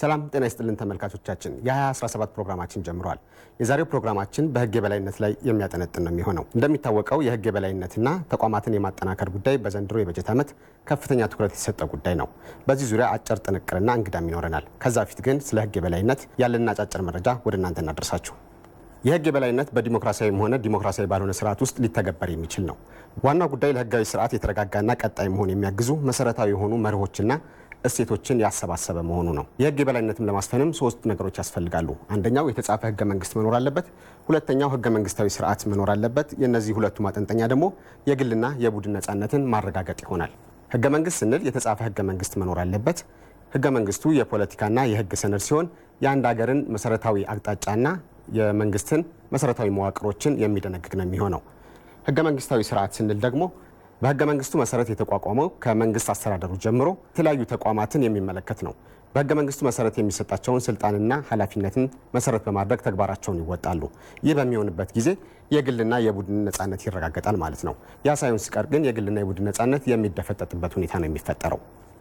ሰላም ጤና ይስጥልን ተመልካቾቻችን፣ የ2017 ፕሮግራማችን ጀምሯል። የዛሬው ፕሮግራማችን በሕግ የበላይነት ላይ የሚያጠነጥን ነው የሚሆነው። እንደሚታወቀው የሕግ የበላይነትና ተቋማትን የማጠናከር ጉዳይ በዘንድሮ የበጀት ዓመት ከፍተኛ ትኩረት የተሰጠ ጉዳይ ነው። በዚህ ዙሪያ አጭር ጥንቅርና እንግዳም ይኖረናል። ከዛ በፊት ግን ስለ ሕግ የበላይነት ያለንን አጫጭር መረጃ ወደ እናንተ እናደርሳችሁ። የሕግ የበላይነት በዲሞክራሲያዊም ሆነ ዲሞክራሲያዊ ባልሆነ ስርዓት ውስጥ ሊተገበር የሚችል ነው። ዋናው ጉዳይ ለሕጋዊ ስርዓት የተረጋጋና ቀጣይ መሆን የሚያግዙ መሰረታዊ የሆኑ መርሆችና እሴቶችን ያሰባሰበ መሆኑ ነው። የህግ የበላይነትም ለማስፈንም ሶስት ነገሮች ያስፈልጋሉ። አንደኛው የተጻፈ ህገ መንግስት መኖር አለበት። ሁለተኛው ህገ መንግስታዊ ስርዓት መኖር አለበት። የእነዚህ ሁለቱ ማጠንጠኛ ደግሞ የግልና የቡድን ነጻነትን ማረጋገጥ ይሆናል። ህገ መንግስት ስንል የተጻፈ ህገ መንግስት መኖር አለበት። ህገ መንግስቱ የፖለቲካና የህግ ሰነድ ሲሆን የአንድ ሀገርን መሰረታዊ አቅጣጫና የመንግስትን መሰረታዊ መዋቅሮችን የሚደነግግ ነው የሚሆነው። ህገ መንግስታዊ ስርዓት ስንል ደግሞ በህገ መንግስቱ መሰረት የተቋቋመው ከመንግስት አስተዳደሩ ጀምሮ የተለያዩ ተቋማትን የሚመለከት ነው። በህገ መንግስቱ መሰረት የሚሰጣቸውን ስልጣንና ኃላፊነትን መሰረት በማድረግ ተግባራቸውን ይወጣሉ። ይህ በሚሆንበት ጊዜ የግልና የቡድን ነጻነት ይረጋገጣል ማለት ነው። ያ ሳይሆን ሲቀር ግን የግልና የቡድን ነጻነት የሚደፈጠጥበት ሁኔታ ነው የሚፈጠረው።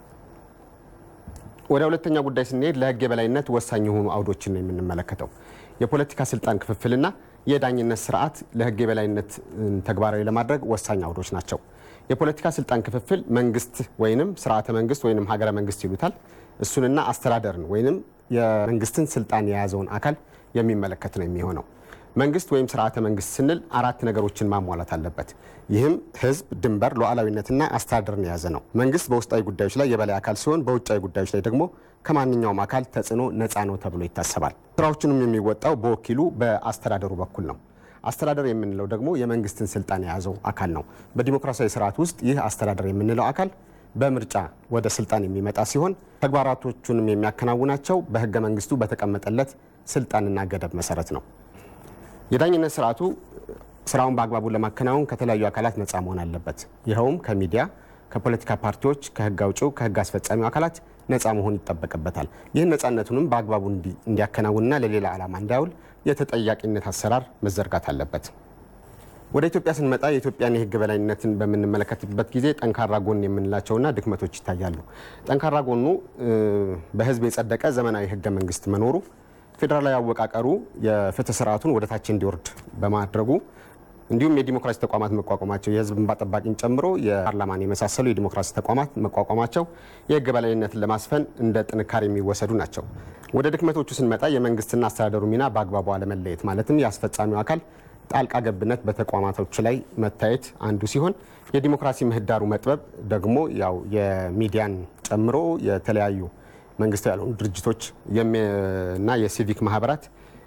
ወደ ሁለተኛ ጉዳይ ስንሄድ ለህግ የበላይነት ወሳኝ የሆኑ አውዶችን ነው የምንመለከተው። የፖለቲካ ስልጣን ክፍፍልና የዳኝነት ስርዓት ለህግ የበላይነት ተግባራዊ ለማድረግ ወሳኝ አውዶች ናቸው። የፖለቲካ ስልጣን ክፍፍል መንግስት ወይንም ስርዓተ መንግስት ወይንም ሀገረ መንግስት ይሉታል። እሱንና አስተዳደርን ወይንም የመንግስትን ስልጣን የያዘውን አካል የሚመለከት ነው የሚሆነው። መንግስት ወይም ስርዓተ መንግስት ስንል አራት ነገሮችን ማሟላት አለበት። ይህም ህዝብ፣ ድንበር፣ ሉዓላዊነትና አስተዳደርን የያዘ ነው። መንግስት በውስጣዊ ጉዳዮች ላይ የበላይ አካል ሲሆን በውጫዊ ጉዳዮች ላይ ደግሞ ከማንኛውም አካል ተጽዕኖ ነፃ ነው ተብሎ ይታሰባል። ስራዎቹንም የሚወጣው በወኪሉ በአስተዳደሩ በኩል ነው። አስተዳደር የምንለው ደግሞ የመንግስትን ስልጣን የያዘው አካል ነው። በዲሞክራሲያዊ ስርዓት ውስጥ ይህ አስተዳደር የምንለው አካል በምርጫ ወደ ስልጣን የሚመጣ ሲሆን ተግባራቶቹንም የሚያከናውናቸው በህገ መንግስቱ በተቀመጠለት ስልጣንና ገደብ መሰረት ነው። የዳኝነት ስርዓቱ ስራውን በአግባቡ ለማከናወን ከተለያዩ አካላት ነፃ መሆን አለበት። ይኸውም ከሚዲያ፣ ከፖለቲካ ፓርቲዎች፣ ከህግ አውጪው፣ ከህግ አስፈጻሚው አካላት ነፃ መሆን ይጠበቅበታል። ይህን ነፃነቱንም በአግባቡ እንዲያከናውንና ለሌላ ዓላማ እንዳያውል የተጠያቂነት አሰራር መዘርጋት አለበት። ወደ ኢትዮጵያ ስንመጣ የኢትዮጵያን የህግ በላይነትን በምንመለከትበት ጊዜ ጠንካራ ጎን የምንላቸውና ድክመቶች ይታያሉ። ጠንካራ ጎኑ በህዝብ የጸደቀ ዘመናዊ ህገ መንግስት መኖሩ፣ ፌዴራላዊ አወቃቀሩ የፍትህ ስርዓቱን ወደ ታች እንዲወርድ በማድረጉ እንዲሁም የዲሞክራሲ ተቋማት መቋቋማቸው የህዝብ እንባ ጠባቂን ጨምሮ የፓርላማን የመሳሰሉ የዲሞክራሲ ተቋማት መቋቋማቸው የህግ በላይነትን ለማስፈን እንደ ጥንካሬ የሚወሰዱ ናቸው። ወደ ድክመቶቹ ስንመጣ የመንግስትና አስተዳደሩ ሚና በአግባቡ አለመለየት ማለትም የአስፈጻሚው አካል ጣልቃ ገብነት በተቋማቶች ላይ መታየት አንዱ ሲሆን የዲሞክራሲ ምህዳሩ መጥበብ ደግሞ ያው የሚዲያን ጨምሮ የተለያዩ መንግስታዊ ያልሆኑ ድርጅቶች እና የሲቪክ ማህበራት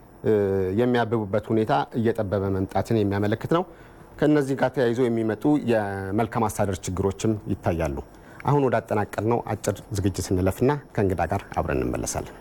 የሚያብቡበት ሁኔታ እየጠበበ መምጣትን የሚያመለክት ነው። ከእነዚህ ጋር ተያይዞ የሚመጡ የመልካም አስተዳደር ችግሮችም ይታያሉ። አሁን ወደ አጠናቀር ነው አጭር ዝግጅት እንለፍና ከእንግዳ ጋር አብረን እንመለሳለን።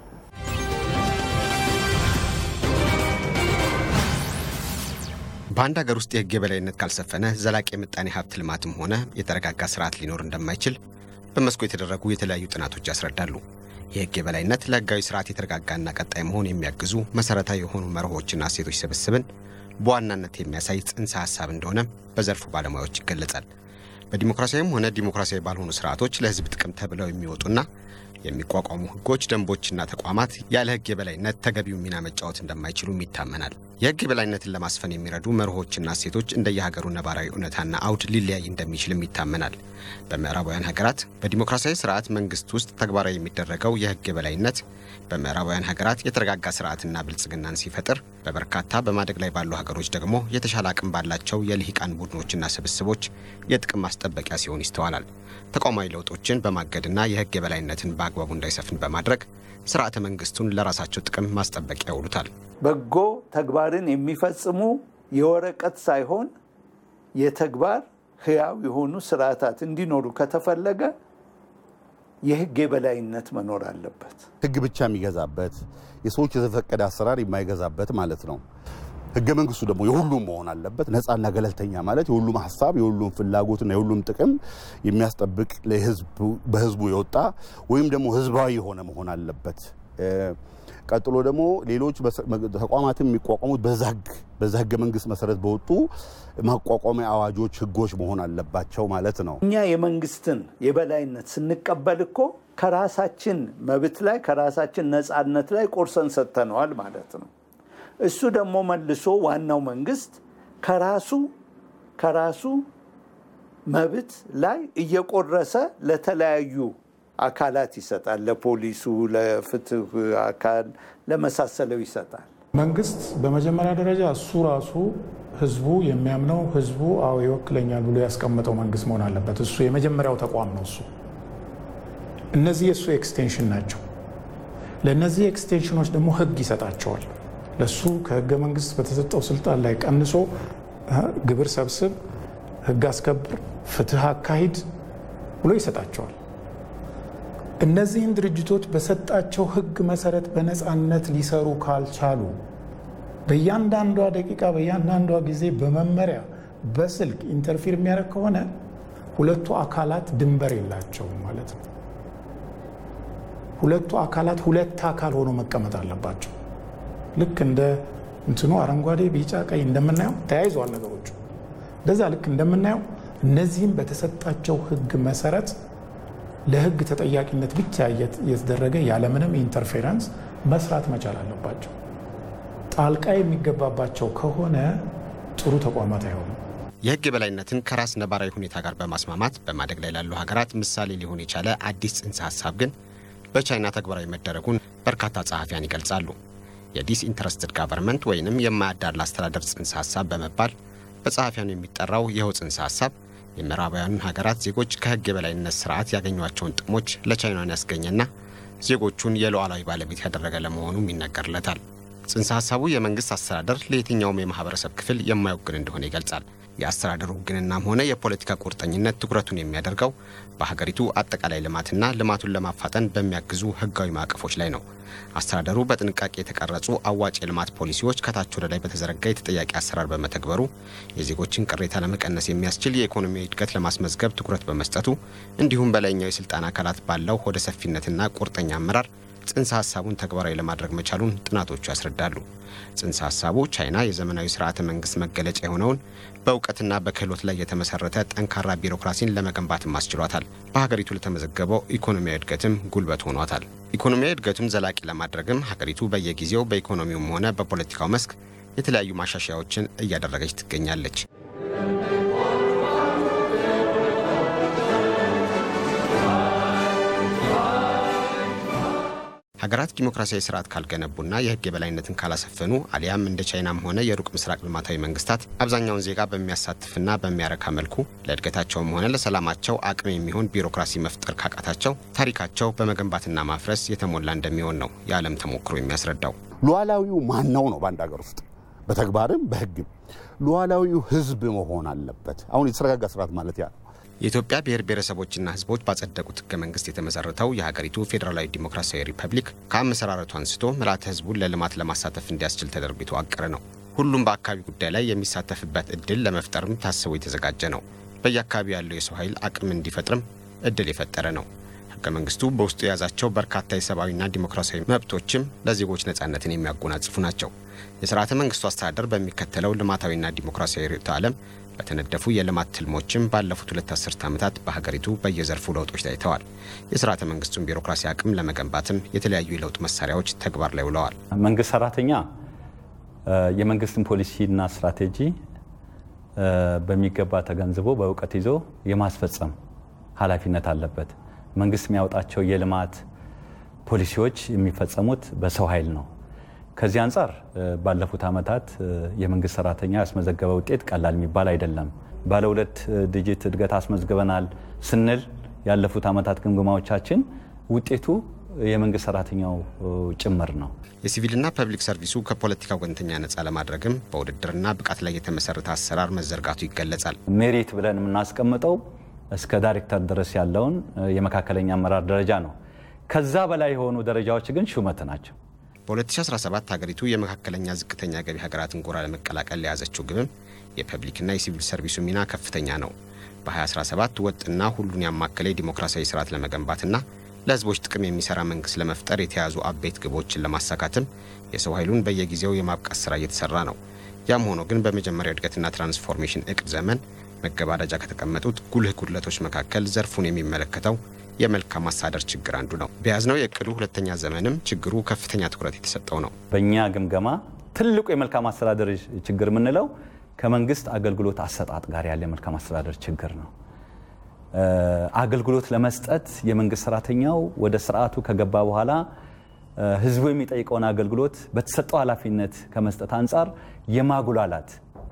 በአንድ ሀገር ውስጥ የህግ የበላይነት ካልሰፈነ ዘላቂ የምጣኔ ሀብት ልማትም ሆነ የተረጋጋ ስርዓት ሊኖር እንደማይችል በመስኩ የተደረጉ የተለያዩ ጥናቶች ያስረዳሉ። የህግ የበላይነት ለህጋዊ ስርዓት የተረጋጋና ቀጣይ መሆን የሚያግዙ መሰረታዊ የሆኑ መርሆችና እሴቶች ስብስብን በዋናነት የሚያሳይ ጽንሰ ሀሳብ እንደሆነ በዘርፉ ባለሙያዎች ይገለጻል። በዲሞክራሲያዊም ሆነ ዲሞክራሲያዊ ባልሆኑ ስርዓቶች ለህዝብ ጥቅም ተብለው የሚወጡና የሚቋቋሙ ህጎች፣ ደንቦችና ተቋማት ያለ ህግ የበላይነት ተገቢው ሚና መጫወት እንደማይችሉም ይታመናል። የህግ የበላይነትን ለማስፈን የሚረዱ መርሆችና እሴቶች እንደየሀገሩ ነባራዊ እውነታና አውድ ሊለያይ እንደሚችልም ይታመናል። በምዕራባውያን ሀገራት በዲሞክራሲያዊ ስርዓት መንግስት ውስጥ ተግባራዊ የሚደረገው የህግ የበላይነት በምዕራባውያን ሀገራት የተረጋጋ ስርዓትና ብልጽግናን ሲፈጥር፣ በበርካታ በማደግ ላይ ባሉ ሀገሮች ደግሞ የተሻለ አቅም ባላቸው የልሂቃን ቡድኖችና ስብስቦች የጥቅም ማስጠበቂያ ሲሆን ይስተዋላል። ተቋማዊ ለውጦችን በማገድና የህግ የበላይነትን በአግባቡ እንዳይሰፍን በማድረግ ስርዓተ መንግስቱን ለራሳቸው ጥቅም ማስጠበቂያ ያውሉታል። በጎ ተግባርን የሚፈጽሙ የወረቀት ሳይሆን የተግባር ህያው የሆኑ ስርዓታት እንዲኖሩ ከተፈለገ የህግ የበላይነት መኖር አለበት። ህግ ብቻ የሚገዛበት የሰዎች የተፈቀደ አሰራር የማይገዛበት ማለት ነው። ህገ መንግስቱ ደግሞ የሁሉም መሆን አለበት። ነፃና ገለልተኛ ማለት የሁሉም ሀሳብ የሁሉም ፍላጎትና የሁሉም ጥቅም የሚያስጠብቅ በህዝቡ የወጣ ወይም ደግሞ ህዝባዊ የሆነ መሆን አለበት። ቀጥሎ ደግሞ ሌሎች ተቋማትን የሚቋቋሙት በዛ ህገ መንግስት መሰረት በወጡ ማቋቋሚያ አዋጆች፣ ህጎች መሆን አለባቸው ማለት ነው። እኛ የመንግስትን የበላይነት ስንቀበል እኮ ከራሳችን መብት ላይ ከራሳችን ነፃነት ላይ ቆርሰን ሰጥተነዋል ማለት ነው። እሱ ደግሞ መልሶ ዋናው መንግስት ከራሱ ከራሱ መብት ላይ እየቆረሰ ለተለያዩ አካላት ይሰጣል። ለፖሊሱ፣ ለፍትህ አካል ለመሳሰለው ይሰጣል። መንግስት በመጀመሪያ ደረጃ እሱ ራሱ ህዝቡ የሚያምነው ህዝቡ አዎ ይወክለኛል ብሎ ያስቀመጠው መንግስት መሆን አለበት። እሱ የመጀመሪያው ተቋም ነው። እሱ እነዚህ የእሱ ኤክስቴንሽን ናቸው። ለእነዚህ ኤክስቴንሽኖች ደግሞ ህግ ይሰጣቸዋል። ለሱ ከህገ መንግስት በተሰጠው ስልጣን ላይ ቀንሶ ግብር ሰብስብ፣ ህግ አስከብር፣ ፍትህ አካሂድ ብሎ ይሰጣቸዋል። እነዚህን ድርጅቶች በሰጣቸው ህግ መሰረት በነፃነት ሊሰሩ ካልቻሉ በእያንዳንዷ ደቂቃ በእያንዳንዷ ጊዜ በመመሪያ በስልክ ኢንተርፊር የሚያደርግ ከሆነ ሁለቱ አካላት ድንበር የላቸውም ማለት ነው። ሁለቱ አካላት ሁለት አካል ሆኖ መቀመጥ አለባቸው። ልክ እንደ እንትኑ አረንጓዴ፣ ቢጫ፣ ቀይ እንደምናየው ተያይዘዋል ነገሮቹ። እንደዛ ልክ እንደምናየው እነዚህም በተሰጣቸው ህግ መሰረት ለህግ ተጠያቂነት ብቻ እየተደረገ ያለምንም ኢንተርፌረንስ መስራት መቻል አለባቸው። ጣልቃ የሚገባባቸው ከሆነ ጥሩ ተቋማት አይሆኑም። የህግ የበላይነትን ከራስ ነባራዊ ሁኔታ ጋር በማስማማት በማደግ ላይ ላሉ ሀገራት ምሳሌ ሊሆን የቻለ አዲስ ጽንሰ ሀሳብ ግን በቻይና ተግባራዊ መደረጉን በርካታ ጸሐፊያን ይገልጻሉ። የዲስኢንተረስትድ ጋቨርንመንት ወይንም የማያዳላ አስተዳደር ጽንሰ ሀሳብ በመባል በጸሐፊያኑ የሚጠራው ይኸው ጽንሰ ሀሳብ የምዕራባውያኑን ሀገራት ዜጎች ከህግ የበላይነት ስርዓት ያገኟቸውን ጥቅሞች ለቻይናን ያስገኘና ዜጎቹን የሉዓላዊ ባለቤት ያደረገ ለመሆኑም ይነገርለታል። ጽንሰ ሀሳቡ የመንግስት አስተዳደር ለየትኛውም የማህበረሰብ ክፍል የማይወግን እንደሆነ ይገልጻል። የአስተዳደሩ ውግንናም ሆነ የፖለቲካ ቁርጠኝነት ትኩረቱን የሚያደርገው በሀገሪቱ አጠቃላይ ልማትና ልማቱን ለማፋጠን በሚያግዙ ህጋዊ ማዕቀፎች ላይ ነው። አስተዳደሩ በጥንቃቄ የተቀረጹ አዋጭ የልማት ፖሊሲዎች ከታች ወደ ላይ በተዘረጋ የተጠያቂ አሰራር በመተግበሩ የዜጎችን ቅሬታ ለመቀነስ የሚያስችል የኢኮኖሚ እድገት ለማስመዝገብ ትኩረት በመስጠቱ እንዲሁም በላይኛው የስልጣን አካላት ባለው ሆደ ሰፊነትና ቁርጠኛ አመራር ጽንሰ ሀሳቡን ተግባራዊ ለማድረግ መቻሉን ጥናቶቹ ያስረዳሉ። ጽንሰ ሀሳቡ ቻይና የዘመናዊ ስርዓተ መንግስት መገለጫ የሆነውን በእውቀትና በክህሎት ላይ የተመሰረተ ጠንካራ ቢሮክራሲን ለመገንባትም አስችሏታል። በሀገሪቱ ለተመዘገበው ኢኮኖሚያዊ እድገትም ጉልበት ሆኗታል። ኢኮኖሚያዊ እድገቱን ዘላቂ ለማድረግም ሀገሪቱ በየጊዜው በኢኮኖሚውም ሆነ በፖለቲካው መስክ የተለያዩ ማሻሻያዎችን እያደረገች ትገኛለች። ሀገራት ዲሞክራሲያዊ ስርዓት ካልገነቡና የህግ የበላይነትን ካላሰፈኑ አሊያም እንደ ቻይናም ሆነ የሩቅ ምስራቅ ልማታዊ መንግስታት አብዛኛውን ዜጋ በሚያሳትፍና በሚያረካ መልኩ ለእድገታቸውም ሆነ ለሰላማቸው አቅም የሚሆን ቢሮክራሲ መፍጠር ካቃታቸው ታሪካቸው በመገንባትና ማፍረስ የተሞላ እንደሚሆን ነው የዓለም ተሞክሮ የሚያስረዳው። ሉዓላዊው ማን ነው ነው በአንድ ሀገር ውስጥ በተግባርም በህግም ሉዓላዊው ህዝብ መሆን አለበት። አሁን የተረጋጋ ስርዓት ማለት ያ ነው። የኢትዮጵያ ብሔር ብሔረሰቦችና ህዝቦች ባጸደቁት ህገ መንግስት የተመሰረተው የሀገሪቱ ፌዴራላዊ ዲሞክራሲያዊ ሪፐብሊክ ከአመሰራረቱ አንስቶ ምልዓተ ህዝቡን ለልማት ለማሳተፍ እንዲያስችል ተደርጎ የተዋቀረ ነው። ሁሉም በአካባቢ ጉዳይ ላይ የሚሳተፍበት እድል ለመፍጠርም ታስቦ የተዘጋጀ ነው። በየአካባቢው ያለው የሰው ኃይል አቅም እንዲፈጥርም እድል የፈጠረ ነው። ህገ መንግስቱ በውስጡ የያዛቸው በርካታ የሰብአዊና ዲሞክራሲያዊ መብቶችም ለዜጎች ነጻነትን የሚያጎናጽፉ ናቸው። የስርዓተ መንግስቱ አስተዳደር በሚከተለው ልማታዊና ዲሞክራሲያዊ ርዕዮተ ዓለም በተነደፉ የልማት ትልሞችም ባለፉት ሁለት አስርት ዓመታት በሀገሪቱ በየዘርፉ ለውጦች ታይተዋል። የስርዓተ መንግስቱን ቢሮክራሲ አቅም ለመገንባትም የተለያዩ የለውጥ መሳሪያዎች ተግባር ላይ ውለዋል። መንግስት ሰራተኛ የመንግስትን ፖሊሲና ስትራቴጂ በሚገባ ተገንዝቦ በእውቀት ይዞ የማስፈጸም ኃላፊነት አለበት። መንግስት የሚያወጣቸው የልማት ፖሊሲዎች የሚፈጸሙት በሰው ኃይል ነው። ከዚህ አንጻር ባለፉት ዓመታት የመንግስት ሰራተኛ ያስመዘገበ ውጤት ቀላል የሚባል አይደለም። ባለ ሁለት ዲጂት እድገት አስመዝግበናል ስንል ያለፉት ዓመታት ግምገማዎቻችን ውጤቱ የመንግስት ሰራተኛው ጭምር ነው። የሲቪልና ፐብሊክ ሰርቪሱ ከፖለቲካ ወገንተኛ ነጻ ለማድረግም በውድድርና ብቃት ላይ የተመሰረተ አሰራር መዘርጋቱ ይገለጻል። ሜሪት ብለን የምናስቀምጠው እስከ ዳይሬክተር ድረስ ያለውን የመካከለኛ አመራር ደረጃ ነው። ከዛ በላይ የሆኑ ደረጃዎች ግን ሹመት ናቸው። በ2017 ሀገሪቱ የመካከለኛ ዝቅተኛ ገቢ ሀገራትን ጎራ ለመቀላቀል ለያዘችው ግብም የፐብሊክና የሲቪል ሰርቪሱ ሚና ከፍተኛ ነው። በ2017 ወጥና ሁሉን ያማከለ የዲሞክራሲያዊ ስርዓት ለመገንባትና ለህዝቦች ጥቅም የሚሰራ መንግስት ለመፍጠር የተያዙ አበይት ግቦችን ለማሳካትም የሰው ኃይሉን በየጊዜው የማብቃት ስራ እየተሰራ ነው። ያም ሆኖ ግን በመጀመሪያው እድገትና ትራንስፎርሜሽን እቅድ ዘመን መገባደጃ ከተቀመጡት ጉልህ ጉድለቶች መካከል ዘርፉን የሚመለከተው የመልካም አስተዳደር ችግር አንዱ ነው። በያዝነው የእቅዱ ሁለተኛ ዘመንም ችግሩ ከፍተኛ ትኩረት የተሰጠው ነው። በእኛ ግምገማ ትልቁ የመልካም አስተዳደር ችግር የምንለው ከመንግስት አገልግሎት አሰጣጥ ጋር ያለ የመልካም አስተዳደር ችግር ነው። አገልግሎት ለመስጠት የመንግስት ሰራተኛው ወደ ስርዓቱ ከገባ በኋላ ህዝቡ የሚጠይቀውን አገልግሎት በተሰጠው ኃላፊነት ከመስጠት አንጻር የማጉላላት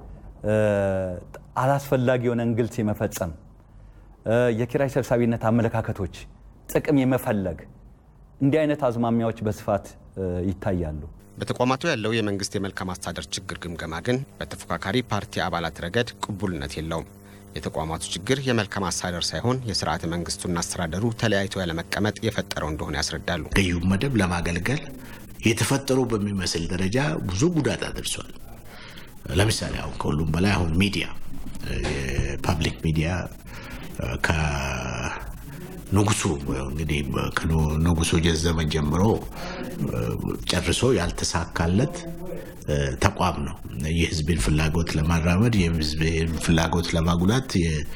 አላስፈላጊ የሆነ እንግልት የመፈጸም የኪራይ ሰብሳቢነት አመለካከቶች፣ ጥቅም የመፈለግ እንዲህ አይነት አዝማሚያዎች በስፋት ይታያሉ። በተቋማቱ ያለው የመንግስት የመልካም አስተዳደር ችግር ግምገማ ግን በተፎካካሪ ፓርቲ አባላት ረገድ ቅቡልነት የለውም። የተቋማቱ ችግር የመልካም አስተዳደር ሳይሆን የስርዓተ መንግስቱና አስተዳደሩ ተለያይቶ ያለመቀመጥ የፈጠረው እንደሆነ ያስረዳሉ። ገዢው መደብ ለማገልገል የተፈጠሩ በሚመስል ደረጃ ብዙ ጉዳት አድርሷል። ለምሳሌ አሁን ከሁሉም በላይ አሁን ሚዲያ የፓብሊክ ሚዲያ ከንጉሱ እንግዲህ ከንጉሱ ዘመን ጀምሮ ጨርሶ ያልተሳካለት ተቋም ነው። የህዝብን ፍላጎት ለማራመድ የህዝብን ፍላጎት ለማጉላት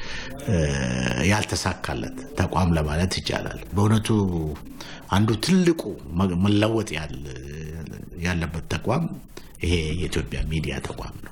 ያልተሳካለት ተቋም ለማለት ይቻላል። በእውነቱ አንዱ ትልቁ መለወጥ ያለበት ተቋም ይሄ የኢትዮጵያ ሚዲያ ተቋም ነው።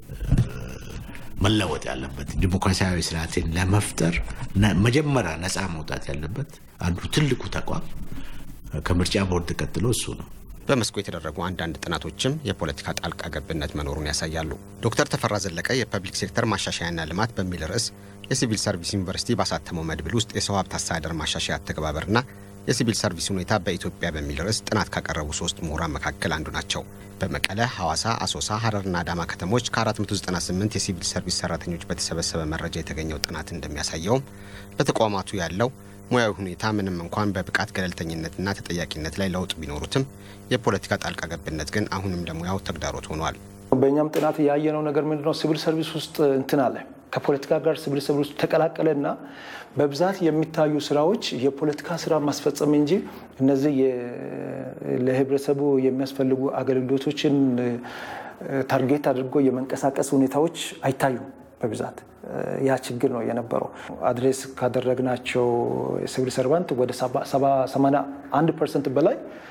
መለወጥ ያለበት ዲሞክራሲያዊ ስርዓትን ለመፍጠር መጀመሪያ ነፃ መውጣት ያለበት አንዱ ትልቁ ተቋም ከምርጫ ቦርድ ቀጥሎ እሱ ነው። በመስኩ የተደረጉ አንዳንድ ጥናቶችም የፖለቲካ ጣልቃ ገብነት መኖሩን ያሳያሉ። ዶክተር ተፈራ ዘለቀ የፐብሊክ ሴክተር ማሻሻያና ልማት በሚል ርዕስ የሲቪል ሰርቪስ ዩኒቨርሲቲ ባሳተመው መድብል ውስጥ የሰው ሀብት አስተዳደር ማሻሻያ አተገባበርና የሲቪል ሰርቪስ ሁኔታ በኢትዮጵያ በሚል ርዕስ ጥናት ካቀረቡ ሶስት ምሁራን መካከል አንዱ ናቸው። በመቀለ፣ ሐዋሳ፣ አሶሳ፣ ሀረርና አዳማ ከተሞች ከ498 የሲቪል ሰርቪስ ሰራተኞች በተሰበሰበ መረጃ የተገኘው ጥናት እንደሚያሳየውም በተቋማቱ ያለው ሙያዊ ሁኔታ ምንም እንኳን በብቃት ገለልተኝነትና ተጠያቂነት ላይ ለውጥ ቢኖሩትም የፖለቲካ ጣልቃ ገብነት ግን አሁንም ለሙያው ተግዳሮት ሆኗል። በእኛም ጥናት ያየነው ነገር ምንድነው? ሲቪል ሰርቪስ ውስጥ እንትን አለ ከፖለቲካ ጋር ሲቪል ሰርቪስ ተቀላቀለና በብዛት የሚታዩ ስራዎች የፖለቲካ ስራ ማስፈጸም እንጂ እነዚህ ለህብረተሰቡ የሚያስፈልጉ አገልግሎቶችን ታርጌት አድርጎ የመንቀሳቀስ ሁኔታዎች አይታዩም በብዛት ያ ችግር ነው የነበረው። አድሬስ ካደረግናቸው ሲቪል ሰርቫንት ወደ 81 ፐርሰንት በላይ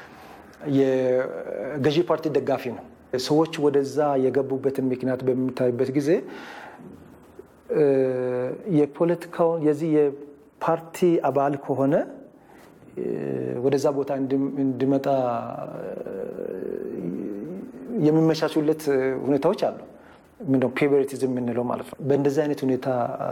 የገዢ ፓርቲ ደጋፊ ነው። ሰዎች ወደዛ የገቡበትን ምክንያት በሚታይበት ጊዜ የፖለቲካውን የዚህ የፓርቲ አባል ከሆነ ወደዛ ቦታ እንዲመጣ የሚመቻቹለት ሁኔታዎች አሉ። ምንድነው ፌቨሪቲዝም የምንለው ማለት ነው። በእንደዚህ አይነት ሁኔታ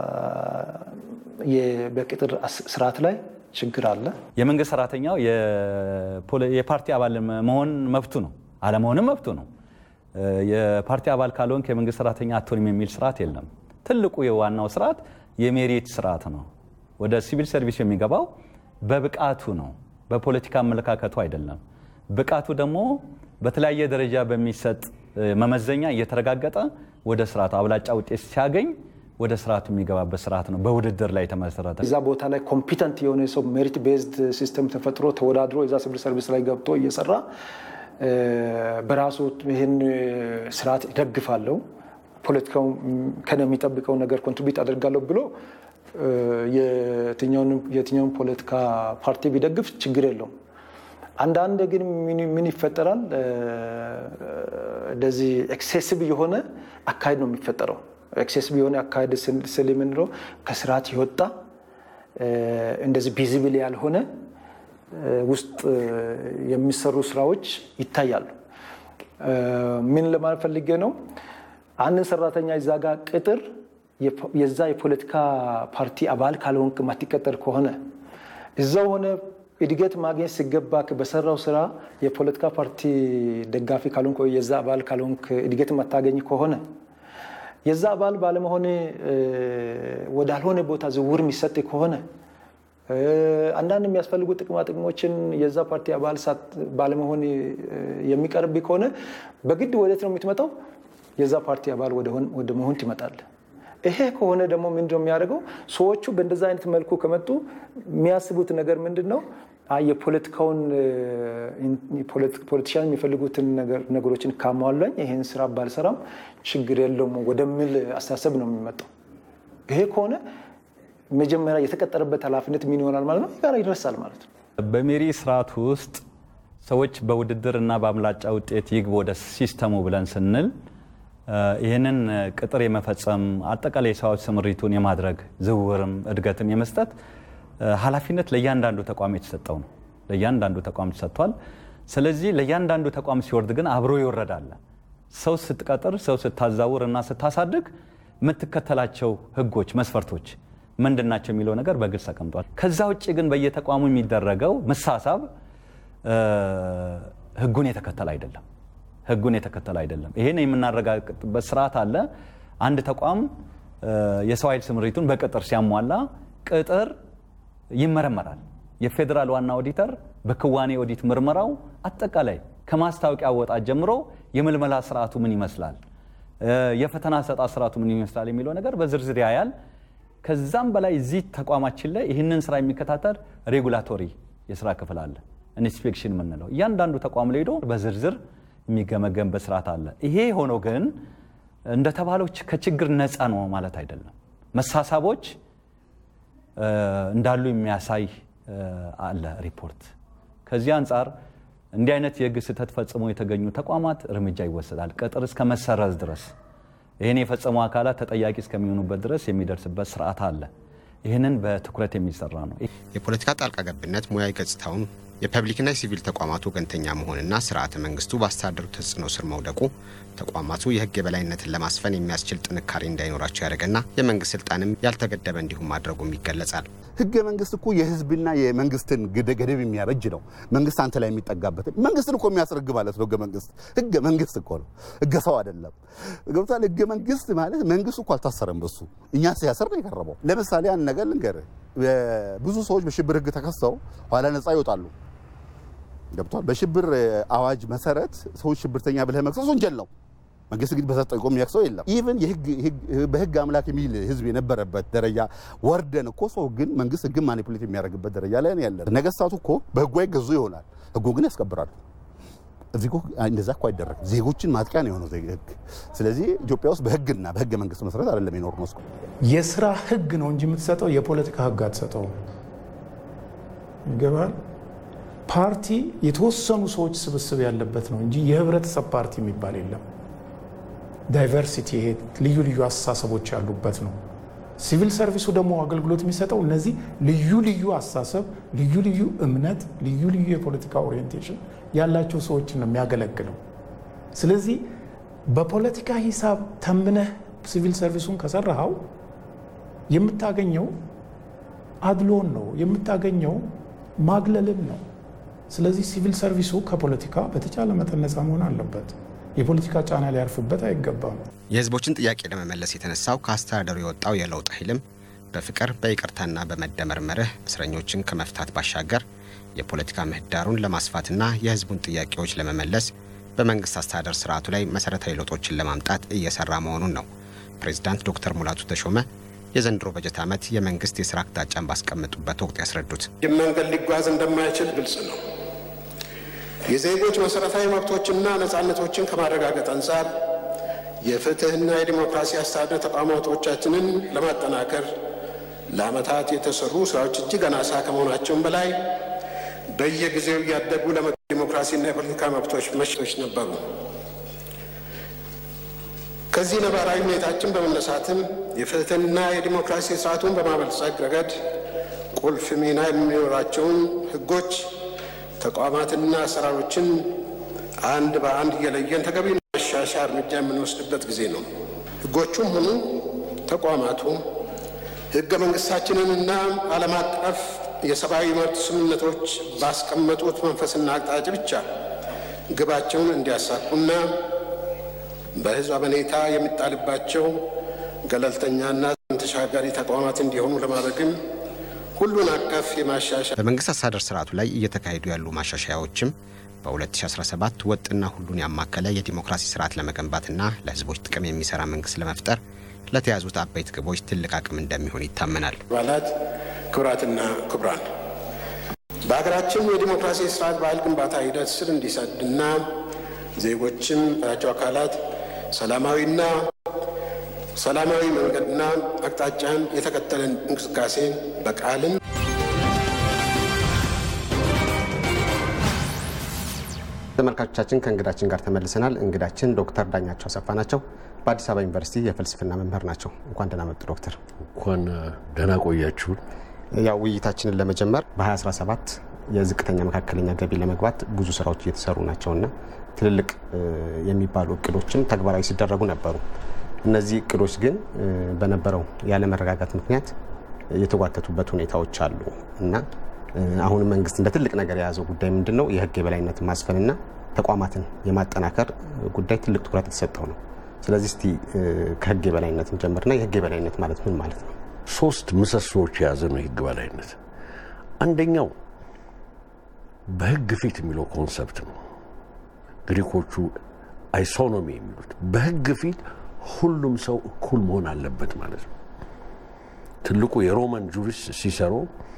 በቅጥር ስርዓት ላይ ችግር አለ። የመንግስት ሰራተኛው የፓርቲ አባል መሆን መብቱ ነው፣ አለመሆንም መብቱ ነው። የፓርቲ አባል ካልሆንክ የመንግስት ሰራተኛ አትሆንም የሚል ስርዓት የለም። ትልቁ የዋናው ስርዓት የሜሪት ስርዓት ነው። ወደ ሲቪል ሰርቪስ የሚገባው በብቃቱ ነው፣ በፖለቲካ አመለካከቱ አይደለም። ብቃቱ ደግሞ በተለያየ ደረጃ በሚሰጥ መመዘኛ እየተረጋገጠ ወደ ስርዓቱ አብላጫ ውጤት ሲያገኝ ወደ ስርዓቱ የሚገባበት ስርዓት ነው፣ በውድድር ላይ የተመሰረተ። እዛ ቦታ ላይ ኮምፒተንት የሆነ ሰው ሜሪት ቤዝድ ሲስተም ተፈጥሮ ተወዳድሮ እዛ ሲቪል ሰርቪስ ላይ ገብቶ እየሰራ በራሱ ይህን ስርዓት ይደግፋለሁ ፖለቲካው ከነ የሚጠብቀው ነገር ኮንትሪቢዩት አደርጋለሁ ብሎ የትኛውን ፖለቲካ ፓርቲ ቢደግፍ ችግር የለውም። አንዳንድ ግን ምን ይፈጠራል? እንደዚህ ኤክሴሲቭ የሆነ አካሄድ ነው የሚፈጠረው። ኤክሴሲቭ የሆነ አካሄድ ስል የምንለው ከስርዓት የወጣ እንደዚህ ቪዚብል ያልሆነ ውስጥ የሚሰሩ ስራዎች ይታያሉ። ምን ለማለት ፈልጌ ነው? አንድን ሰራተኛ እዛ ጋር ቅጥር የዛ የፖለቲካ ፓርቲ አባል ካልሆንክ ማትቀጠር ከሆነ እዛው ሆነ እድገት ማግኘት ሲገባ በሰራው ስራ የፖለቲካ ፓርቲ ደጋፊ ካልሆንክ ወይ የዛ አባል ካልሆንክ እድገት ማታገኝ ከሆነ የዛ አባል ባለመሆን ወዳልሆነ ቦታ ዝውውር የሚሰጥ ከሆነ አንዳንድ የሚያስፈልጉ ጥቅማ ጥቅሞችን የዛ ፓርቲ አባል ባለመሆን የሚቀርብ ከሆነ በግድ ወዴት ነው የምትመጣው? የዛ ፓርቲ አባል ወደ መሆን ትመጣል። ይሄ ከሆነ ደግሞ ምንድነው የሚያደርገው? ሰዎቹ በእንደዛ አይነት መልኩ ከመጡ የሚያስቡት ነገር ምንድን ነው? የፖለቲካውን ፖለቲሻን የሚፈልጉትን ነገሮችን ካሟላኝ ይህን ስራ ባልሰራም ችግር የለውም ወደሚል አስተሳሰብ ነው የሚመጣው። ይሄ ከሆነ መጀመሪያ የተቀጠረበት ኃላፊነት ምን ይሆናል ማለት ነው? ጋር ይደርሳል ማለት ነው። በሜሪ ስርዓት ውስጥ ሰዎች በውድድር እና በአምላጫ ውጤት ይግቡ ወደ ሲስተሙ ብለን ስንል ይህንን ቅጥር የመፈጸም አጠቃላይ የሰዎች ስምሪቱን የማድረግ ዝውውርም እድገትም የመስጠት ኃላፊነት ለእያንዳንዱ ተቋም የተሰጠው ነው። ለእያንዳንዱ ተቋም ተሰጥቷል። ስለዚህ ለእያንዳንዱ ተቋም ሲወርድ ግን አብሮ ይወረዳል። ሰው ስትቀጥር፣ ሰው ስታዛውር እና ስታሳድግ የምትከተላቸው ህጎች፣ መስፈርቶች ምንድን ናቸው የሚለው ነገር በግልጽ ተቀምጧል። ከዛ ውጭ ግን በየተቋሙ የሚደረገው መሳሳብ ህጉን የተከተለ አይደለም። ህጉን የተከተለ አይደለም። ይሄን የምናረጋግጥበት ስርዓት አለ። አንድ ተቋም የሰው ኃይል ስምሪቱን በቅጥር ሲያሟላ ቅጥር ይመረመራል። የፌዴራል ዋና ኦዲተር በክዋኔ ኦዲት ምርመራው አጠቃላይ ከማስታወቂያ አወጣት ጀምሮ የምልመላ ስርዓቱ ምን ይመስላል፣ የፈተና አሰጣጥ ስርዓቱ ምን ይመስላል የሚለው ነገር በዝርዝር ያያል። ከዛም በላይ እዚህ ተቋማችን ላይ ይህንን ስራ የሚከታተል ሬጉላቶሪ የስራ ክፍል አለ፣ ኢንስፔክሽን የምንለው እያንዳንዱ ተቋም ላይ ሄዶ በዝርዝር የሚገመገምበት ስርዓት አለ። ይሄ ሆኖ ግን እንደተባለው ከችግር ነፃ ነው ማለት አይደለም። መሳሳቦች እንዳሉ የሚያሳይ አለ ሪፖርት። ከዚህ አንጻር እንዲህ አይነት የህግ ስህተት ፈጽሞ የተገኙ ተቋማት እርምጃ ይወሰዳል፣ ቅጥር እስከ መሰረዝ ድረስ ይህን የፈጸሙ አካላት ተጠያቂ እስከሚሆኑበት ድረስ የሚደርስበት ስርዓት አለ። ይህንን በትኩረት የሚሰራ ነው። የፖለቲካ ጣልቃ ገብነት ሙያዊ ገጽታውን የፐብሊክና የሲቪል ተቋማቱ ወገንተኛ መሆንና ስርዓተ መንግስቱ በአስተዳደሩ ተጽዕኖ ስር መውደቁ ተቋማቱ የህግ የበላይነትን ለማስፈን የሚያስችል ጥንካሬ እንዳይኖራቸው ያደርግና የመንግስት ስልጣንም ያልተገደበ እንዲሁም ማድረጉም ይገለጻል። ህገ መንግስት እኮ የህዝብና የመንግስትን ገደብ የሚያበጅ ነው። መንግስት አንተ ላይ የሚጠጋበት መንግስትን እኮ የሚያስረግ ማለት ነው። ህገ መንግስት ህገ መንግስት እኮ ነው፣ ህገ ሰው አይደለም። ገብቷል። ህገ መንግስት ማለት መንግስት እኮ አልታሰረም። በሱ እኛ ሲያስር ነው የቀረበው። ለምሳሌ አንድ ነገር ልንገርህ፣ ብዙ ሰዎች በሽብር ህግ ተከሰው ኋላ ነፃ ይወጣሉ። ገብቷል። በሽብር አዋጅ መሰረት ሰዎች ሽብርተኛ ብለህ መክሰስ ወንጀል ነው። መንግስት ግን በሰጠው ቆም የሚያክሰው የለም። ኢቭን በህግ አምላክ የሚል ህዝብ የነበረበት ደረጃ ወርደን እኮ ሰው ግን መንግስት ህግን ማኒፑሌት የሚያደርግበት ደረጃ ላይ ያለ ነገስታቱ እኮ በህጉ አይገዙ ይሆናል፣ ህጉ ግን ያስከብራሉ። እዚህ እኮ እንደዛ እኮ አይደረግም። ዜጎችን ማጥቂያ ነው የሆነው ህግ። ስለዚህ ኢትዮጵያ ውስጥ በህግና በህገ መንግስት መሰረት አይደለም የኖር ነው። የስራ ህግ ነው እንጂ የምትሰጠው የፖለቲካ ህግ አትሰጠውም። ይገባል። ፓርቲ የተወሰኑ ሰዎች ስብስብ ያለበት ነው እንጂ የህብረተሰብ ፓርቲ የሚባል የለም። ዳይቨርሲቲ ይሄ ልዩ ልዩ አስተሳሰቦች ያሉበት ነው። ሲቪል ሰርቪሱ ደግሞ አገልግሎት የሚሰጠው እነዚህ ልዩ ልዩ አስተሳሰብ፣ ልዩ ልዩ እምነት፣ ልዩ ልዩ የፖለቲካ ኦሪየንቴሽን ያላቸው ሰዎችን ነው የሚያገለግለው። ስለዚህ በፖለቲካ ሂሳብ ተምነህ ሲቪል ሰርቪሱን ከሰራኸው የምታገኘው አድሎን ነው የምታገኘው ማግለልን ነው። ስለዚህ ሲቪል ሰርቪሱ ከፖለቲካ በተቻለ መጠን ነፃ መሆን አለበት። የፖለቲካ ጫና ሊያርፍበት አይገባም። የህዝቦችን ጥያቄ ለመመለስ የተነሳው ከአስተዳደሩ የወጣው የለውጥ ኃይልም በፍቅር በይቅርታና በመደመር መርህ እስረኞችን ከመፍታት ባሻገር የፖለቲካ ምህዳሩን ለማስፋትና የህዝቡን ጥያቄዎች ለመመለስ በመንግስት አስተዳደር ስርዓቱ ላይ መሰረታዊ ለውጦችን ለማምጣት እየሰራ መሆኑን ነው ፕሬዚዳንት ዶክተር ሙላቱ ተሾመ የዘንድሮ በጀት ዓመት የመንግስት የስራ አቅጣጫን ባስቀመጡበት ወቅት ያስረዱት። ይህ መንገድ ሊጓዝ እንደማይችል ግልጽ ነው። የዜጎች መሰረታዊ መብቶችና ነፃነቶችን ከማረጋገጥ አንጻር የፍትህና የዲሞክራሲ አስተዳደር ተቋማቶቻችንን ለማጠናከር ለዓመታት የተሰሩ ስራዎች እጅግ አናሳ ከመሆናቸውም በላይ በየጊዜው እያደጉ ለመጡ ዲሞክራሲና የፖለቲካ መብቶች መሽቶች ነበሩ። ከዚህ ነባራዊ ሁኔታችን በመነሳትም የፍትህና የዲሞክራሲ ስርዓቱን በማበልጸግ ረገድ ቁልፍ ሚና የሚኖራቸውን ህጎች ተቋማትና አሰራሮችን አንድ በአንድ እየለየን ተገቢ ማሻሻያ እርምጃ የምንወስድበት ጊዜ ነው። ህጎቹም ሆኑ ተቋማቱ ህገ መንግስታችንንና ዓለም አቀፍ የሰብአዊ መብት ስምምነቶች ባስቀመጡት መንፈስና አቅጣጫ ብቻ ግባቸውን እንዲያሳኩና በህዝብ አመኔታ የሚጣልባቸው ገለልተኛና ተሻጋሪ ተቋማት እንዲሆኑ ለማድረግም ሁሉን አቀፍ የማሻሻያ በመንግስት አስተዳደር ስርዓቱ ላይ እየተካሄዱ ያሉ ማሻሻያዎችም በ2017 ወጥና ሁሉን ያማከለ የዲሞክራሲ ስርዓት ለመገንባትና ለህዝቦች ጥቅም የሚሰራ መንግስት ለመፍጠር ለተያዙት አበይት ግቦች ትልቅ አቅም እንደሚሆን ይታመናል። አባላት፣ ክቡራትና ክቡራን፣ በሀገራችን የዲሞክራሲ ስርዓት ባህል ግንባታ ሂደት ስር እንዲሰድና ዜጎችም ያላቸው አካላት ሰላማዊና ሰላማዊ መንገድና አቅጣጫን የተከተለን እንቅስቃሴ በቃልም ተመልካቾቻችን ከእንግዳችን ጋር ተመልሰናል። እንግዳችን ዶክተር ዳኛቸው አሰፋ ናቸው። በአዲስ አበባ ዩኒቨርሲቲ የፍልስፍና መምህር ናቸው። እንኳን ደህና መጡ ዶክተር። እንኳን ደህና ቆያችሁን። ያው ውይይታችንን ለመጀመር በ2017 የዝቅተኛ መካከለኛ ገቢ ለመግባት ብዙ ስራዎች እየተሰሩ ናቸውና ትልልቅ የሚባሉ እቅዶችም ተግባራዊ ሲደረጉ ነበሩ። እነዚህ እቅዶች ግን በነበረው ያለመረጋጋት ምክንያት የተጓተቱበት ሁኔታዎች አሉ እና አሁንም መንግስት እንደ ትልቅ ነገር የያዘው ጉዳይ ምንድን ነው? የህግ የበላይነትን ማስፈንና ተቋማትን የማጠናከር ጉዳይ ትልቅ ትኩረት የተሰጠው ነው። ስለዚህ እስቲ ከህግ የበላይነት እንጀምርና የህግ የበላይነት ማለት ምን ማለት ነው? ሶስት ምሰሶዎች የያዘ ነው የህግ በላይነት። አንደኛው በህግ ፊት የሚለው ኮንሰፕት ነው። ግሪኮቹ አይሶኖሚ የሚሉት በህግ ፊት ሁሉም ሰው እኩል መሆን አለበት ማለት ነው። ትልቁ የሮማን ጁሪስት ሲሰሮ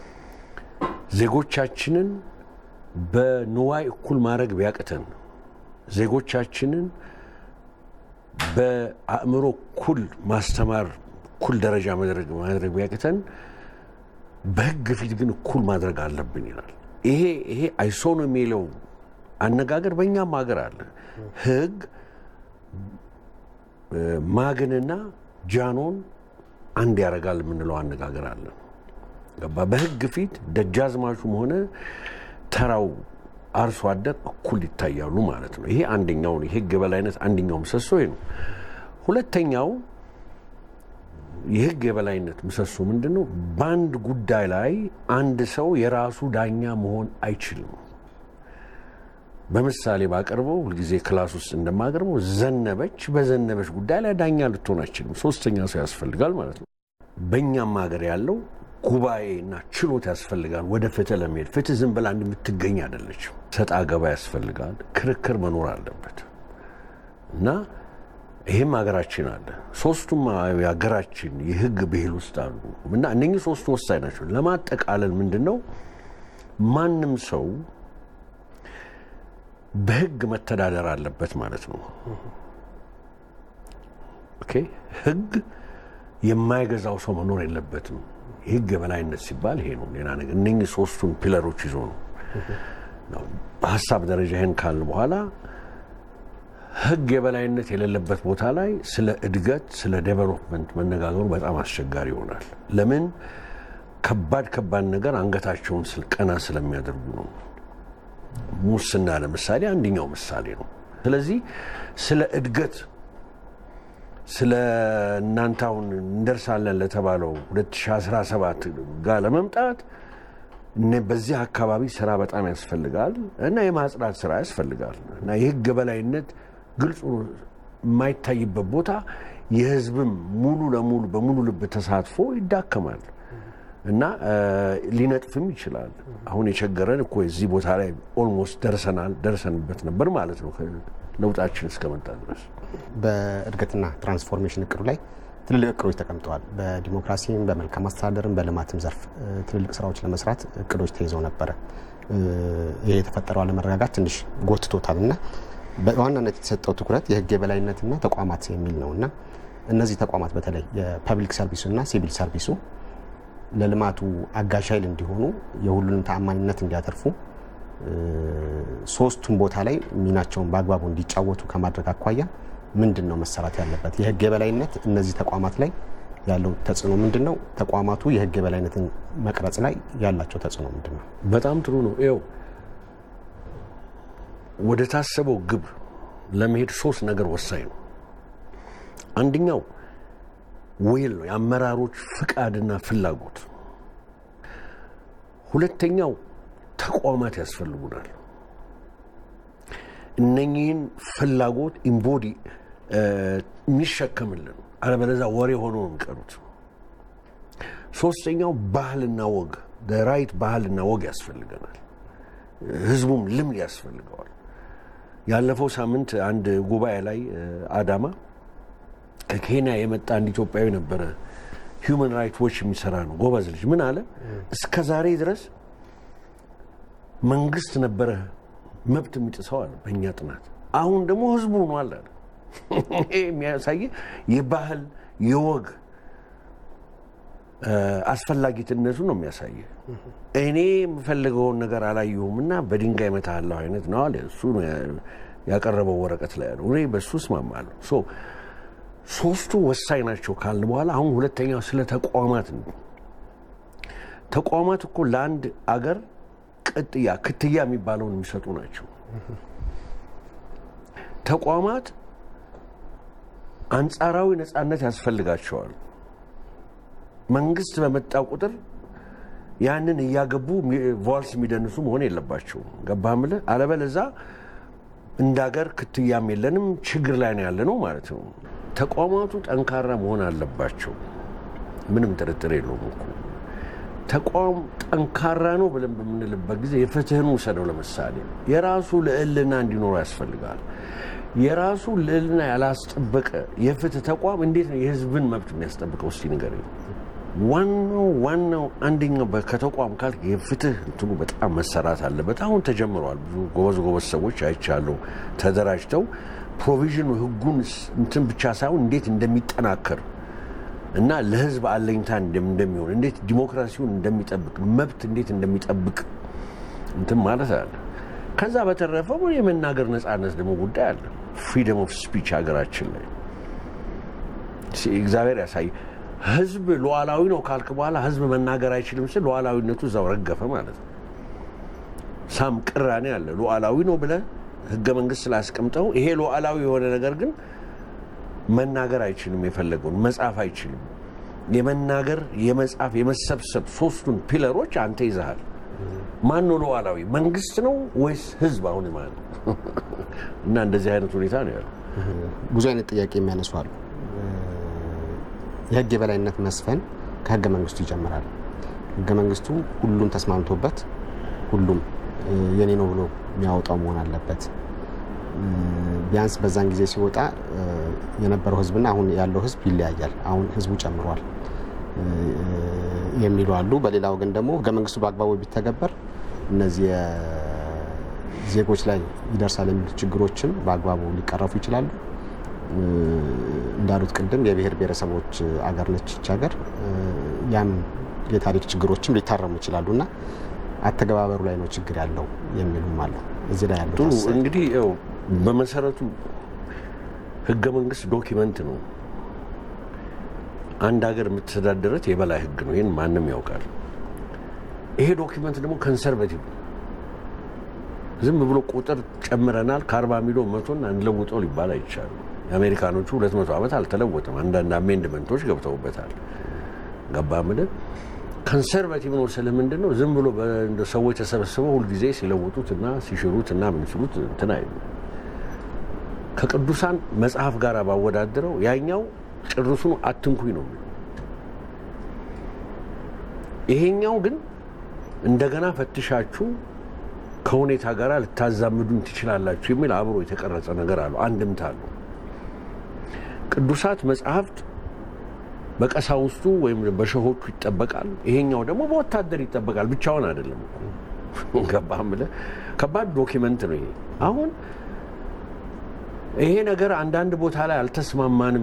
ዜጎቻችንን በንዋይ እኩል ማድረግ ቢያቅተን፣ ዜጎቻችንን በአእምሮ እኩል ማስተማር እኩል ደረጃ ማድረግ ቢያቅተን፣ በህግ ፊት ግን እኩል ማድረግ አለብን ይላል። ይሄ ይሄ አይሶኖ የሚለው አነጋገር በእኛም ሀገር አለ። ህግ ማግንና ጃኖን አንድ ያደርጋል የምንለው አነጋገር አለ። ገባ? በህግ ፊት ደጃዝማቹም ሆነ ተራው አርሶ አደር እኩል ይታያሉ ማለት ነው። ይሄ አንደኛው የህግ የበላይነት አንደኛው ምሰሶ ነው። ሁለተኛው የህግ የበላይነት ምሰሶ ምንድን ነው? በአንድ ጉዳይ ላይ አንድ ሰው የራሱ ዳኛ መሆን አይችልም። በምሳሌ ባቀርበው ሁልጊዜ ክላስ ውስጥ እንደማቀርበው ዘነበች በዘነበች ጉዳይ ላይ ዳኛ ልትሆን አይችልም። ሶስተኛ ሰው ያስፈልጋል ማለት ነው። በእኛም ሀገር ያለው ጉባኤና ችሎት ያስፈልጋል። ወደ ፍትህ ለመሄድ ፍትህ ዝም ብላ የምትገኝ አይደለችም። ሰጣ ገባ ያስፈልጋል። ክርክር መኖር አለበት እና ይህም ሀገራችን አለ። ሶስቱም የሀገራችን የህግ ብሂል ውስጥ አሉ እና እነኚህ ሶስቱ ወሳኝ ናቸው። ለማጠቃለል ምንድን ነው ማንም ሰው በህግ መተዳደር አለበት ማለት ነው። ኦኬ ህግ የማይገዛው ሰው መኖር የለበትም። የህግ የበላይነት ሲባል ይሄ ነው። ሌላ ነገር እነኚህ ሶስቱን ፒለሮች ይዞ ነው። በሀሳብ ደረጃ ይህን ካልን በኋላ ህግ የበላይነት የሌለበት ቦታ ላይ ስለ እድገት፣ ስለ ዴቨሎፕመንት መነጋገሩ በጣም አስቸጋሪ ይሆናል። ለምን? ከባድ ከባድ ነገር አንገታቸውን ቀና ስለሚያደርጉ ነው። ሙስና ለምሳሌ አንደኛው ምሳሌ ነው። ስለዚህ ስለ እድገት ስለ እናንተ አሁን እንደርሳለን ለተባለው 2017 ጋር ለመምጣት በዚህ አካባቢ ስራ በጣም ያስፈልጋል እና የማጽዳት ስራ ያስፈልጋል እና የህግ በላይነት ግልጹ የማይታይበት ቦታ የህዝብም ሙሉ ለሙሉ በሙሉ ልብ ተሳትፎ ይዳከማል እና ሊነጥፍም ይችላል። አሁን የቸገረን እኮ የዚህ ቦታ ላይ ኦልሞስት ደርሰናል ደርሰንበት ነበር ማለት ነው ለውጣችን እስከመጣ ድረስ። በእድገትና ትራንስፎርሜሽን እቅዱ ላይ ትልልቅ እቅዶች ተቀምጠዋል። በዲሞክራሲም በመልካም አስተዳደርም በልማትም ዘርፍ ትልልቅ ስራዎች ለመስራት እቅዶች ተይዘው ነበረ። ይሄ የተፈጠረው አለመረጋጋት ትንሽ ጎትቶታል እና በዋናነት የተሰጠው ትኩረት የህግ የበላይነትና ተቋማት የሚል ነው እና እነዚህ ተቋማት በተለይ የፐብሊክ ሰርቪሱና ሲቪል ሰርቪሱ ለልማቱ አጋዥ ኃይል እንዲሆኑ የሁሉንም ተአማኒነት እንዲያተርፉ ሶስቱም ቦታ ላይ ሚናቸውን በአግባቡ እንዲጫወቱ ከማድረግ አኳያ ምንድን ነው መሰራት ያለበት? የህግ የበላይነት እነዚህ ተቋማት ላይ ያለው ተጽዕኖ ምንድን ነው? ተቋማቱ የህግ የበላይነትን መቅረጽ ላይ ያላቸው ተጽዕኖ ምንድን ነው? በጣም ጥሩ ነው። ይኸው ወደ ታሰበው ግብ ለመሄድ ሶስት ነገር ወሳኝ ነው። አንደኛው ዌል ነው፣ የአመራሮች ፍቃድና ፍላጎት። ሁለተኛው ተቋማት ያስፈልጉናል። እነኚህን ፍላጎት ኢምቦዲ የሚሸከምልን አለበለዛ ወሬ ሆኖ ነው የሚቀሩት። ሶስተኛው ባህልና ወግ ራይት ባህልና ወግ ያስፈልገናል። ህዝቡም ልምድ ያስፈልገዋል። ያለፈው ሳምንት አንድ ጉባኤ ላይ አዳማ ከኬንያ የመጣ አንድ ኢትዮጵያዊ ነበረ። ሂውማን ራይት ዎች የሚሰራ ነው፣ ጎበዝ ልጅ። ምን አለ? እስከ ዛሬ ድረስ መንግስት ነበረ መብት የሚጥሰው አለ በእኛ ጥናት። አሁን ደግሞ ህዝቡ ሆኗል አለ። ይሄ የሚያሳይ የባህል የወግ አስፈላጊትነቱ ነው የሚያሳየ። እኔ የምፈልገውን ነገር አላየሁም እና በድንጋይ መታለሁ አይነት ነው አለ። እሱ ነው ያቀረበው ወረቀት ላይ ያለው። እኔ በሱ እስማማለሁ። ሶ ሶስቱ ወሳኝ ናቸው ካልን በኋላ አሁን ሁለተኛው ስለ ተቋማት ነው። ተቋማት እኮ ለአንድ አገር ቅጥያ ክትያ የሚባለውን የሚሰጡ ናቸው። ተቋማት አንጻራዊ ነፃነት ያስፈልጋቸዋል። መንግስት በመጣ ቁጥር ያንን እያገቡ ቫልስ የሚደንሱ መሆን የለባቸውም። ገባህ የምልህ? አለበለዛ እንደ ሀገር ክትያም የለንም ችግር ላይ ነው ያለ ነው ማለት ነው። ተቋማቱ ጠንካራ መሆን አለባቸው። ምንም ጥርጥር የለውም እኮ ተቋም ጠንካራ ነው ብለን በምንልበት ጊዜ የፍትህን ውሰደው። ለምሳሌ የራሱ ልዕልና እንዲኖረው ያስፈልጋል። የራሱ ልዕልና ያላስጠበቀ የፍትህ ተቋም እንዴት ነው የህዝብን መብት የሚያስጠብቀው? እስቲ ንገረኝ። ዋናው ዋናው አንደኛው ከተቋም ካል የፍትህ እንትኑ በጣም መሰራት አለበት። አሁን ተጀምረዋል። ብዙ ጎበዝ ጎበዝ ሰዎች አይቻለሁ ተደራጅተው ፕሮቪዥኑ ህጉን እንትን ብቻ ሳይሆን እንዴት እንደሚጠናከር እና ለህዝብ አለኝታ እንደሚሆን እንዴት ዲሞክራሲውን እንደሚጠብቅ መብት እንዴት እንደሚጠብቅ እንትን ማለት አለ። ከዛ በተረፈ የመናገር ነፃነት ደግሞ ጉዳይ አለ። ፍሪደም ኦፍ ስፒች ሀገራችን ላይ እግዚአብሔር ያሳይ። ህዝብ ሉዓላዊ ነው ካልክ በኋላ ህዝብ መናገር አይችልም ስል ሉዓላዊነቱ እዛው ረገፈ ማለት ነው። ሳም ቅራኔ አለ። ሉዓላዊ ነው ብለህ ህገ መንግስት ስላስቀምጠው ይሄ ሉዓላዊ የሆነ ነገር ግን መናገር አይችልም፣ የፈለገውን መጻፍ አይችልም። የመናገር የመጻፍ፣ የመሰብሰብ ሶስቱን ፒለሮች አንተ ይዘሃል። ማን ነው ሉዓላዊ? መንግስት ነው ወይስ ህዝብ? አሁን ማለት እና እንደዚህ አይነት ሁኔታ ነው ያለው። ብዙ አይነት ጥያቄ የሚያነሱ አሉ። የህግ የበላይነት መስፈን ከህገ መንግስቱ ይጀምራል። ህገ መንግስቱ ሁሉም ተስማምቶበት ሁሉም የኔ ነው ብሎ የሚያወጣው መሆን አለበት። ቢያንስ በዛን ጊዜ ሲወጣ የነበረው ህዝብና አሁን ያለው ህዝብ ይለያያል። አሁን ህዝቡ ጨምሯል የሚሉ አሉ። በሌላ ወገን ደግሞ ህገ መንግስቱ በአግባቡ ቢተገበር እነዚህ ዜጎች ላይ ይደርሳል የሚሉ ችግሮችም በአግባቡ ሊቀረፉ ይችላሉ። እንዳሉት ቅድም የብሔር ብሔረሰቦች አገር ነች ይች ሀገር። ያም የታሪክ ችግሮችም ሊታረሙ ይችላሉ እና አተገባበሩ ላይ ነው ችግር ያለው የሚሉም አሉ። እዚህ ላይ ያሉት ጥሩ እንግዲህ ያው በመሰረቱ ህገ መንግስት ዶኪመንት ነው። አንድ ሀገር የምትተዳደረት የበላይ ህግ ነው። ይህን ማንም ያውቃል። ይሄ ዶኪመንት ደግሞ ኮንሰርቬቲቭ ነው። ዝም ብሎ ቁጥር ጨምረናል ከአርባ ሚሊዮን መቶና እንለውጠው ሊባል አይቻልም። የአሜሪካኖቹ ሁለት መቶ ዓመት አልተለወጠም። አንዳንድ አሜንድመንቶች ገብተውበታል። ገባ ምድር ኮንሰርቫቲቭ ነው ስለ ምንድን ነው? ዝም ብሎ ሰዎች ተሰብስበው ሁልጊዜ ሲለውጡት እና ሲሽሩት እና ምን ሲሉት እንትን አይሉ። ከቅዱሳን መጽሐፍ ጋር ባወዳድረው ያኛው ጭርሱኑ አትንኩኝ ነው የሚለው። ይሄኛው ግን እንደገና ፈትሻችሁ ከሁኔታ ጋር ልታዛምዱን ትችላላችሁ የሚል አብሮ የተቀረጸ ነገር አለው፣ አንድምታ አለው። ቅዱሳት መጽሐፍት በቀሳውስቱ ወይም በሸሆቹ ይጠበቃል። ይሄኛው ደግሞ በወታደር ይጠበቃል። ብቻውን አይደለም። ገባህ የምልህ ከባድ ዶኪመንት ነው ይሄ። አሁን ይሄ ነገር አንዳንድ ቦታ ላይ አልተስማማንም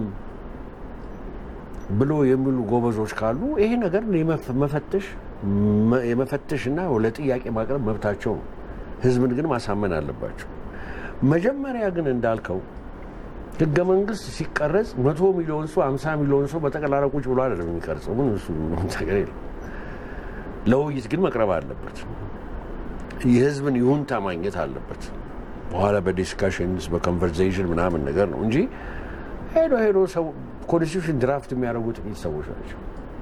ብሎ የሚሉ ጎበዞች ካሉ ይሄ ነገር መፈተሽ የመፈተሽ እና ለጥያቄ ማቅረብ መብታቸው ነው። ህዝብን ግን ማሳመን አለባቸው። መጀመሪያ ግን እንዳልከው ህገ መንግስት ሲቀረጽ መቶ ሚሊዮን ሰው አምሳ ሚሊዮን ሰው በጠቅላላ ቁጭ ብሎ አይደለም የሚቀርጸው። ምን እሱ ነገር የለም። ለውይይት ግን መቅረብ አለበት። የህዝብን ይሁንታ ማግኘት አለበት። በኋላ በዲስካሽንስ በኮንቨርሴሽን ምናምን ነገር ነው እንጂ ሄዶ ሄዶ ሰው ኮንስቲቱሽን ድራፍት የሚያደርጉ ጥቂት ሰዎች ናቸው።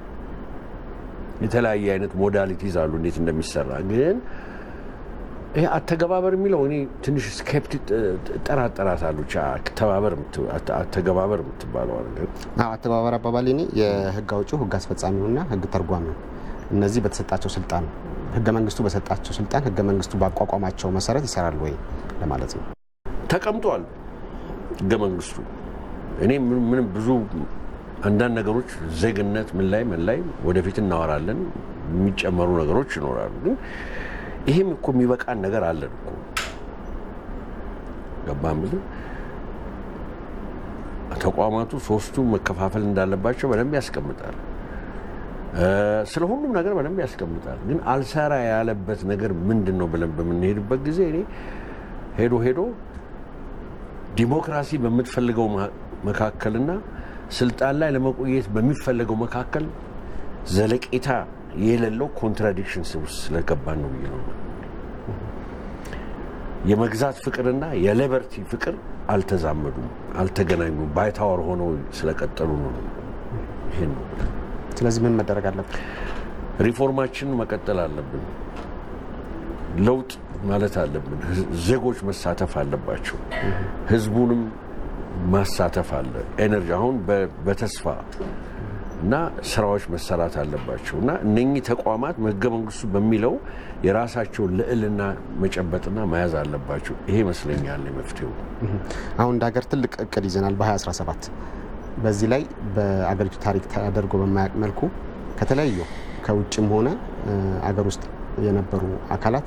የተለያየ አይነት ሞዳሊቲዝ አሉ እንዴት እንደሚሰራ ግን ይሄ አተገባበር የሚለው እኔ ትንሽ ስኬፕቲ ጠራጠራታለሁ። አተገባበር የምትባለው ነገር አተገባበር አባባል እኔ የህግ አውጪው ህግ አስፈጻሚውና ህግ ተርጓሚው እነዚህ በተሰጣቸው ስልጣን ህገ መንግስቱ በሰጣቸው ስልጣን ህገ መንግስቱ ባቋቋማቸው መሰረት ይሰራል ወይ ለማለት ነው። ተቀምጧል ህገ መንግስቱ። እኔ ምንም ብዙ አንዳንድ ነገሮች ዜግነት ምን ላይ ምን ላይ ወደፊት እናወራለን። የሚጨመሩ ነገሮች ይኖራሉ ግን ይሄም እኮ የሚበቃን ነገር አለን እኮ ገባ የምልህ ተቋማቱ ሶስቱ መከፋፈል እንዳለባቸው በደንብ ያስቀምጣል። ስለ ሁሉም ነገር በደንብ ያስቀምጣል። ግን አልሰራ ያለበት ነገር ምንድን ነው ብለን በምንሄድበት ጊዜ እኔ ሄዶ ሄዶ ዲሞክራሲ በምትፈልገው መካከልና ስልጣን ላይ ለመቆየት በሚፈለገው መካከል ዘለቄታ የሌለው ኮንትራዲክሽን ውስጥ ስለገባን ነው ብዬ ነው። የመግዛት ፍቅርና የሌበርቲ ፍቅር አልተዛመዱም፣ አልተገናኙም። ባይታወር ሆነው ስለቀጠሉ ነው። ይሄን ነው። ስለዚህ ምን መደረግ አለብን? ሪፎርማችንን መቀጠል አለብን። ለውጥ ማለት አለብን። ዜጎች መሳተፍ አለባቸው። ህዝቡንም ማሳተፍ አለ። ኤነርጂ አሁን በተስፋ እና ስራዎች መሰራት አለባቸው እና እነኚህ ተቋማት ህገ መንግስቱ በሚለው የራሳቸውን ልዕልና መጨበጥና መያዝ አለባቸው። ይሄ ይመስለኛል መፍትሄው። አሁን እንደ ሀገር ትልቅ እቅድ ይዘናል በ2017 በዚህ ላይ በአገሪቱ ታሪክ ተደርጎ በማያውቅ መልኩ ከተለያዩ ከውጭም ሆነ አገር ውስጥ የነበሩ አካላት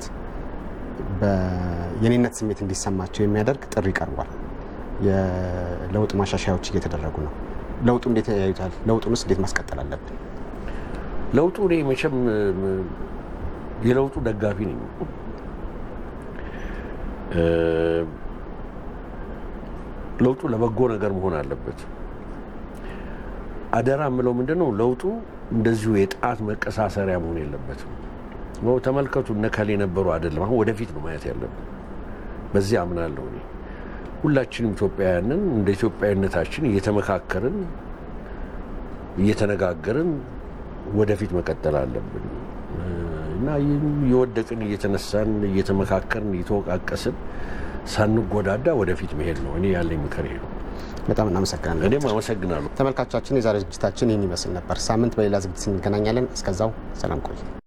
የኔነት ስሜት እንዲሰማቸው የሚያደርግ ጥሪ ቀርቧል። የለውጥ ማሻሻያዎች እየተደረጉ ነው። ለውጡ እንዴት ያዩታል? ለውጡንስ እንዴት ማስቀጠል አለብን? ለውጡ እኔ መቼም የለውጡ ደጋፊ ነኝ። ለውጡ ለበጎ ነገር መሆን አለበት። አደራ የምለው ምንድን ነው፣ ለውጡ እንደዚሁ የጣት መቀሳሰሪያ መሆን የለበትም። ተመልከቱ፣ እነከሌ የነበሩ አይደለም። አሁን ወደፊት ነው ማየት ያለብን። በዚህ አምናለሁ እኔ። ሁላችንም ኢትዮጵያውያንን እንደ ኢትዮጵያዊነታችን እየተመካከርን እየተነጋገርን ወደፊት መቀጠል አለብን እና እየወደቅን እየተነሳን እየተመካከርን እየተወቃቀስን ሳንጎዳዳ ወደፊት መሄድ ነው። እኔ ያለኝ ምክር ይሄ ነው። በጣም እናመሰግናለን። እኔም አመሰግናለሁ። ተመልካቾቻችን፣ የዛሬ ዝግጅታችን ይህን ይመስል ነበር። ሳምንት በሌላ ዝግጅት እንገናኛለን። እስከዛው ሰላም ቆዩ።